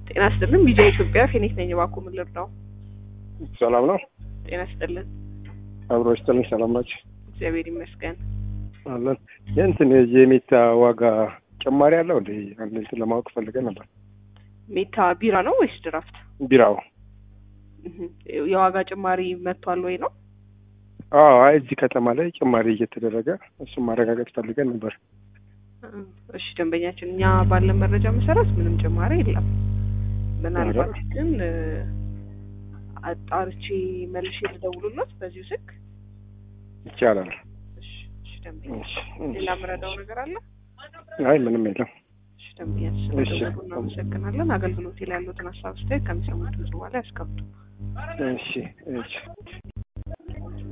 ጤና ይስጥልን። ቢጃ ኢትዮጵያ ፌኒክ ነኝ። እባክዎ ምን ልርዳው? ሰላም ነው። ጤና ይስጥልን። አብሮ ይስጥልኝ። ሰላም ናቸው እግዚአብሔር ይመስገን። አለን። የእንትን የሜታ ዋጋ ጭማሪ አለው እንደ አንድ እንትን ለማወቅ ፈልገን ነበር። ሜታ ቢራ ነው ወይስ ድራፍት? ቢራው እህ፣ የዋጋ ጭማሪ መጥቷል ወይ ነው? አዎ፣ አይ እዚህ ከተማ ላይ ጭማሪ እየተደረገ እሱም ማረጋገጥ ፈልገን ነበር። እሺ ደንበኛችን፣ እኛ ባለን መረጃ መሰረት ምንም ጭማሪ የለም። ምናልባት ግን እ፣ አጣርቼ መልሼ ልደውሉለት በዚሁ ስልክ። ይቻላል። እሺ፣ እሺ ደንበኛ፣ እሺ፣ ሌላ ምረዳው ነገር አለ? አይ ምንም የለም። እሺ ደንበኛችን፣ እሺ። ስለደወሉ እናመሰግናለን። አገልግሎት ላይ ያሉትን ሀሳብ አስተያየት ከሚሰሙት ድምጽ በኋላ ያስቀምጡ። እሺ፣ እሺ።